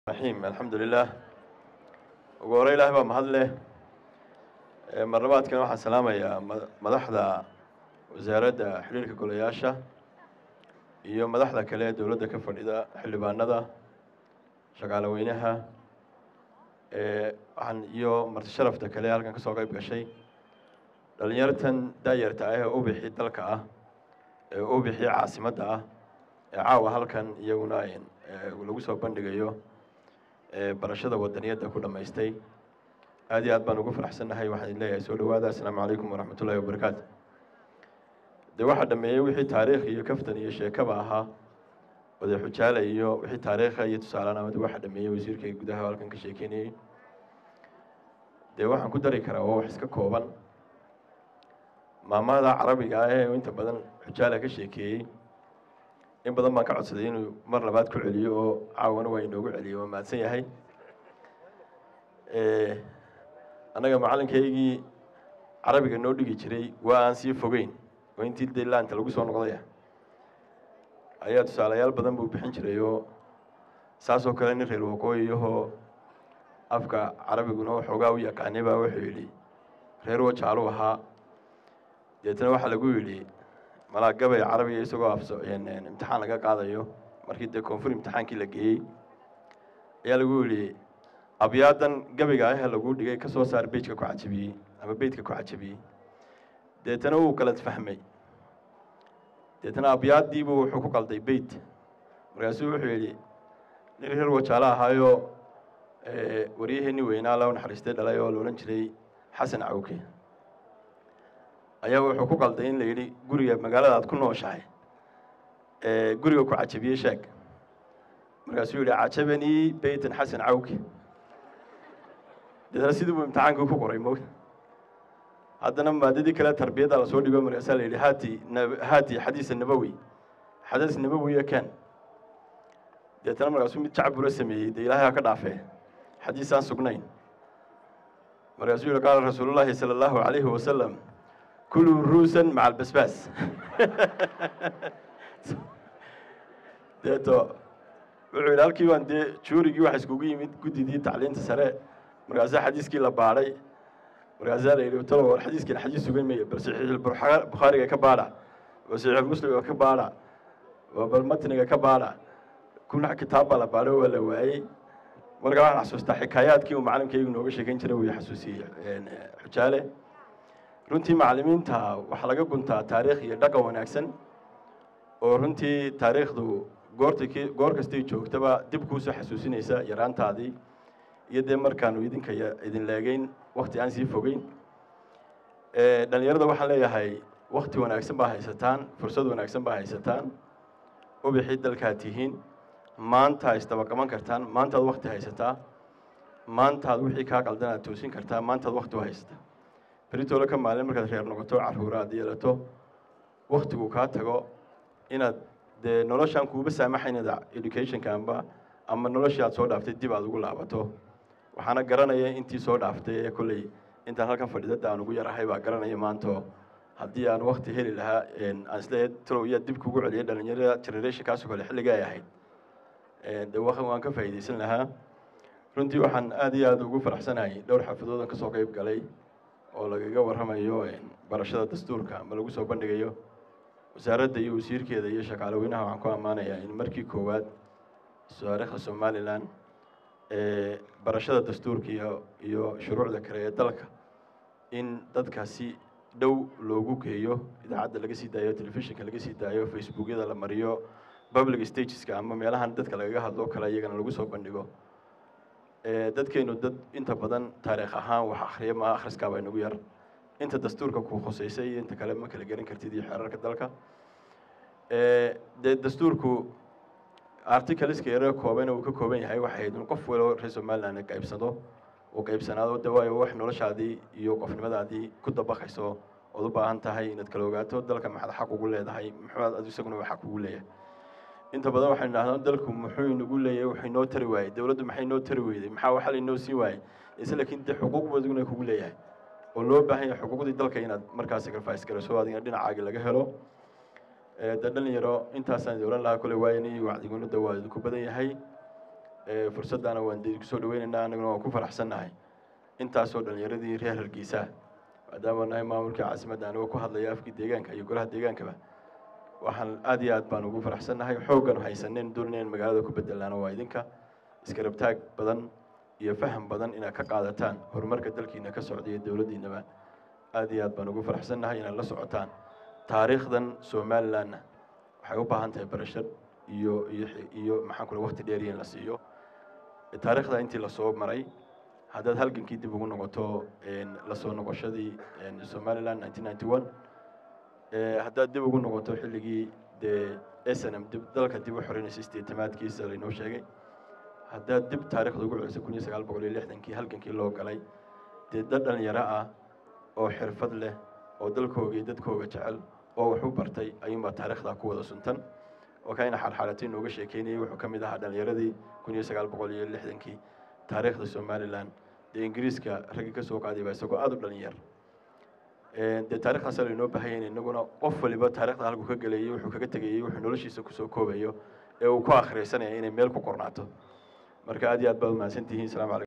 raxiim alxamdulilah ugu hore ilaah baa mahad leh marlabaadkana waxaan salaamayaa madaxda wasaaradda xiriirka golayaasha iyo madaxda kale ee dowladda ka fadhida xildhibaanada shaqaale weynaha waxaan iyo marti sharafta kale halkan kasoo qeyb gashay dhalinyartan daayarta ah ee u bixi dalka ah ee u bixi caasimadda ah ee caawa halkan iyaguna lagu soo bandhigayo barashada wadaniyadda ku dhammaystay aad iyo aad baan ugu faraxsannahay waxaan idin leeyahay soo dhawaada assalaamu calaykum waraxmat ullahi wabarakaatu dee waxaa dhameeyey wixii taariikh iyo kaftan iyo sheekaba ahaa wade xujaale iyo wixii taariikha iyo tusaalanamada waxaa dhameeyey wasiirka gudaha halkan ka sheekeynayey dee waxaan ku dari karaa waa wax iska kooban maamada carabiga ah ee inta badan xujaale ka sheekeeyey in badan baan ka codsaday inuu mar labaad ku celiyo oo caawana waa inoogu celiyo waa mahadsan yahay annaga macalinkaygii carabiga noo dhigi jiray waa aan sii fogeyn oo intii dee laanta lagu soo noqdaya ayaa tusaalayaal badan buu bixin jiray oo saasoo kale nin reer waqooyiyahoo afka carabiguna waxoogaa u yaqaanay baa wuxuu yidhi reer wajaalu ahaa deetna waxaa lagu yidhi malaagabay carabiga isagoo afso imtixaan laga qaadayo markii dee koonfur imtixaankii la geeyey ayaa lagu yidhi abyaadan gabayga ah lagu dhigay ka soo saar bejka ku cajabiyey ama beydka ku cajabiyey deetana wuu kala fahmay deetana abyaaddiibuu wuxuu ku qalday beyt markaasuu wuxuu yidhi nin reer wajaalo ahaayoo waryaheenii weynaa la naxariistay dhalay oo la odhan jiray xasan cawke ayaa wuxuu ku qalday in la yidhi guriga magaalada aad ku nooshahay guriga ku cajabiyey sheeg markaasuu yidhi cajabanii beytan xasan cawke deetna sidii buu imtixaankii ku qoray mo haddana maadadii kale tarbiyadda lasoo dhigo markaasaa la yidhi hati hati xadiisa nabowi xadiis nabowiya ken deetna markaasuu mid jacbura sameeyey dee ilaahay ha ka dhaafee xadiis aan sugnayn markaasuu yihi qaala rasuulu llaahi sala allahu calayhi wasalam kuluu ruusan maca albasbaas deeto wuxuu yidhi halkii baan dee juurigii waxa iskugu yimid guddidii tacliinta sare markaasaa xadiiskii la baadhay markaasaa la yidhi talo war xadiiskan xadiis sugan maya bal saxiixulbukhaariga ka baadha bal saxiixulmuslimga ka baadha bal matniga ka baadha kuna kitaab baa la baadhay waa la waayey markaa waxaan xasuustaa xikaayaadkii uu macalinkaygu nooga sheekan jiray wuu xasuusiyey xujaale runtii macallimiinta waxaa laga guntaa taariikh iyo dhaqan wanaagsan oo runtii taariikhdu goorta goor kastay joogtaba dib kuusoo xasuusinaysa yaraantaadii iyo dee markaanu idinka idin leegeyn wakti aan sii fogeyn dhalinyarada waxaan leeyahay wakti wanaagsan baa haysataan fursad wanaagsan baa haysataan ubixii dalkaad tihiin maanta isdabaqaban kartaan maantaad wakti haysataa maantaad wixii kaa qaldan aad toosin kartaa maantaad wakti u haysataa beritoole ka maalin markaad reer noqoto carruura aad yeelato waktigu kaa tago inaad dee noloshaan kuuba saamaxaynada educationka amba ama noloshii aad soo dhaaftay dib aad ugu laabato waxaana garanaya intii soo dhaaftay ee kolley intaan halkan fadhidada aan ugu yarahay baa garanaya maanto haddii aan wakti heli lahaa aan isleeyahay talow iyaa dib kugu celiyay dhalinyarada generationkaasoo kale xilliga ay ahayd de waan ka faa'iidaysan lahaa runtii waxaan aad iyo aad ugu faraxsanahay dhowr xafidoodan kasoo qeyb galay oo lagaga warramayo barashada dastuurka ama lagu soo bandhigayo wasaaradda iyo wasiirkeeda iyo shaqaale weynaha waxaan ku ammaanayaa in markii koowaad taariikhda somalilan barashada dastuurka iyo iyo shuruucda kale ee dalka in dadka si dhow loogu geeyo idaacadda laga sii daayo telefishinka laga sii daayo facebookyada la mariyo public stageska ama meelahan dadka lagaga hadlo kale iyagana lagu soo bandhigo dadkeenu dad inta badan taariikh ahaan wax akhriya ma akhriskaaba inagu yar inta dastuurka ku khuseysay iyo inta kale ma kala gerin kartid iyo xeerarka dalka dee dastuurku articleska yare koobana uu ka kooban yahay waxay ahayd in qof walo reer somaliland qaybsado uu qaybsanaado de waayo wax noloshaadii iyo qofnimadaadii ku dabaqayso ood u baahan tahay inaad kala ogaato dalka maxaad xaq ugu leedahay muxuuad ad isaguna waa xaq ugu leeyahay inta badan waxaynu idhahnaa dalku muxuu inagu leeyahay wuxuu inoo tari waayey dowladdu maxay inoo tari weyday maxaa waxa lainoo siin waayey ise laakiin dee xuquuq badiguna kugu leeyahay oo loo baahan yahay xuquuqdii dalka inaad markaa sacrifice garayso adigna dhinacaagi laga helo de dhalinyaro intaasaan idin ohan lahaa kole waayani wacdigunada waa idinku badan yahay fursaddaana waan dee kusoo dhaweynaynaa annaguna waan ku faraxsannahay intaasoo dhallinyaradii reer hargeysa maadaama nahay maamulkii caasimadda anigoo ku hadlaya afkii deegaanka iyo golaha deegaankaba waxaan aad iyo aad baan ugu faraxsannahay xooggan haysaneen doonayaan magaalada ku bedelaana waa idinka iskarabtaag badan iyo faham badan inaad ka qaadataan horumarka dalkiina ka socda iyo dowladdiinaba aad iyo aad baan ugu faraxsannahay inaad la socotaan taariikhdan somalilandna waxay u baahan tahay barashad iyo iyo iyo maxaan kule waqti dheer in la siiyo taariikhda intii lasoo maray haddaad halgankii dib ugu noqoto lasoo noqoshadii somaliland nineteen ninety one haddaad dib ugu noqoto xilligii dee s n m dib dalka dib u xoreynaysa sideetamaadkiisa laynoo sheegay haddaad dib taarikhda ugu celisay kun iyo sagaal boqol iyo lixdankii halgankii loo galay dee dad dhalinyaro ah oo xirfad leh oo dalkooga iyo dadkooga jecel oo wax u bartay ayuunbaa taarikhdaa ku wada suntan oo kayna xalxalatay nooga sheekeynayay wuxuu ka mid ahaa dhalinyaradii kun iyo sagaal boqol iyo lixdankii taariikhda somaliland dee ingiriiska raggii ka soo qaaday baa isagoo aada u dhalinyar dee taarikhdaasa laynoo bahayeen inaguna qof waliba taarikhda halku ka gelayay wuxuu kaga tegayey wuxuu noloshiisa kusoo koobayo ee uu ku akhrisanaya inay meel ku qornaato marka aad iyo aad baad umahadsan tihiin salamu calaykum